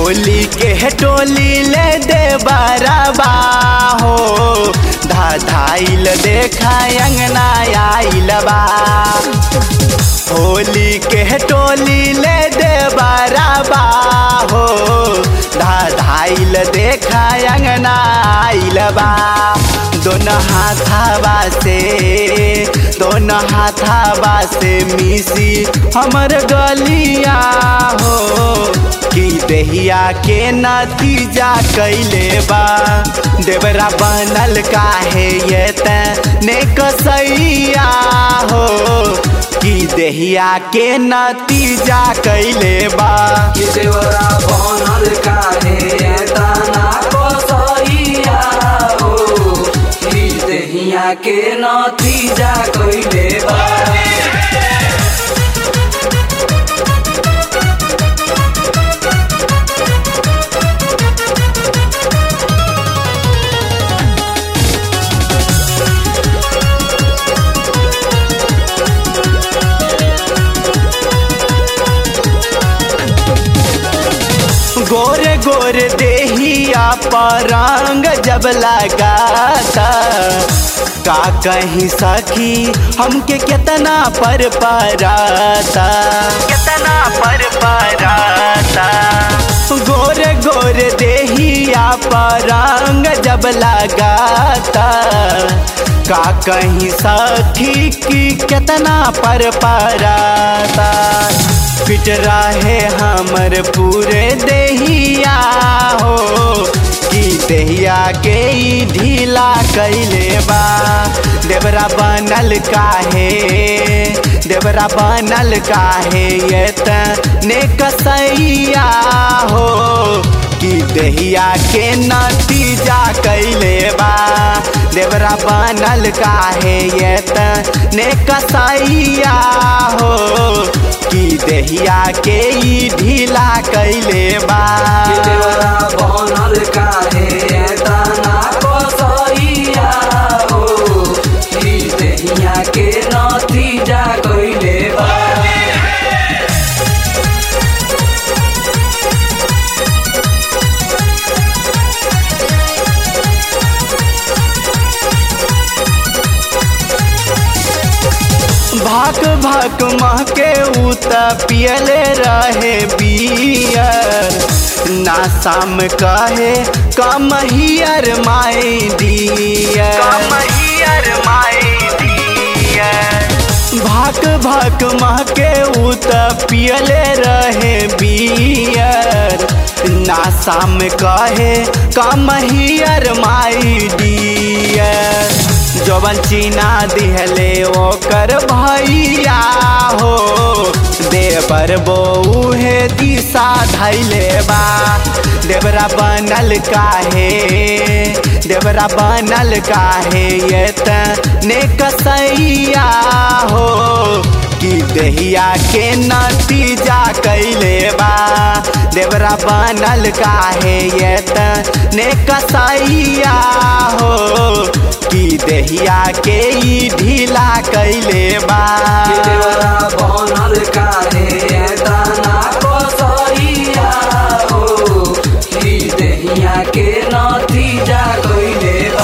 होली के टोली ले दे बराबा हो धा धाइल देखा अंगना आइल बा होली के टोली ले दे बराबा हो धा धाइल देखा अंगना आइल बा दोनों हाथावा से दोनों हाथावा से मिसी हमर गलिया हो कि देहिया के नतीजा कैले बा देवरा बनल काहे ये ने कसैया हो कि देहिया के नतीजा कैले बा कि देवरा बनल काहे ताना कसैया हो कि देहिया के नतीजा कइले बा गोरे गोरे देहिया पर रंग जब लगाता का कहीं सखी हमके कितना पर पराता कितना पर पराता गोरे गोरे देहिया पर रंग जब लगाता का कहीं सखी की कितना पर पराता फिट रहे हमर पूरे देहिया हो कि देहिया के ई ढीला कैले बा देवरा बनल काहे देवरा बनल काहे ये ने कसैया हो कि देहिया के नतीजा कैले बा देवरा बनल काहे ये ने कसैया हो कि देहिया के ई ढीला कैले बा कि देवरा बनल काहे ताना कसैया हो कि देहिया के नतीजा कइले बा भाक भाक महके उत पियले रहे बियर ना शाम कहे come here my dear come here my dear भाक भाक महके उत पियले रहे बियर ना शाम कहे कम हियर माई डियर जवन चीना दिहले ओकर भैया हो देवर बौहे दिशा धैले बा देवरा बनल काहे देवरा बनल काहे ये ने कसैया हो कि देहिया के नतीजा कैले बा देवरा बनल काहे ये ने कसैया हो कि देहिया के ई ढीला कैले बा कि देवरा बनल काहे ताना कसैया हो कि देहिया के नतीजा कइले बा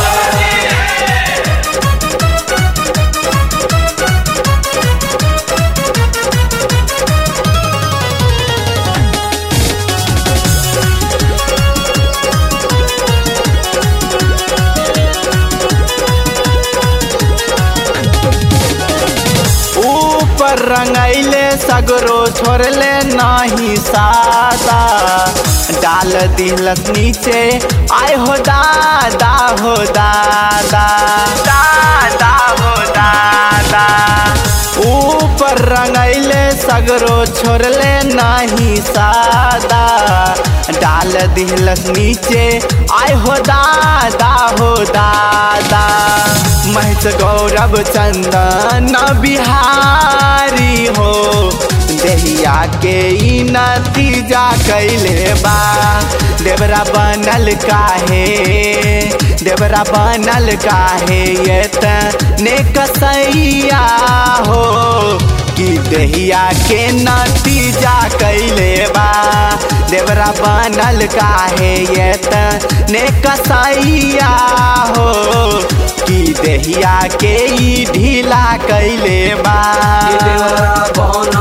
ऊपर रंगैले सगरो छोड़ले नहीं सादा डाल दिलस नीचे आय हो दादा हो दादा दादा हो दादा ऊपर रंगैले सगरो छोड़ले नहीं सादा डाल दिलस नीचे आय हो दादा हो दादा महज गौरव चंदन बिहारी हो देहिया के ई नतीजा कैले बा देवरा बनल काहे देवरा बनल काहे ये ने कसैया हो कि देहिया के नतीजा कैले बा देव देवरा बनल काहे ये तने कसैया हो कि देहिया के ई ढीला कैले बा कि देवरा बनल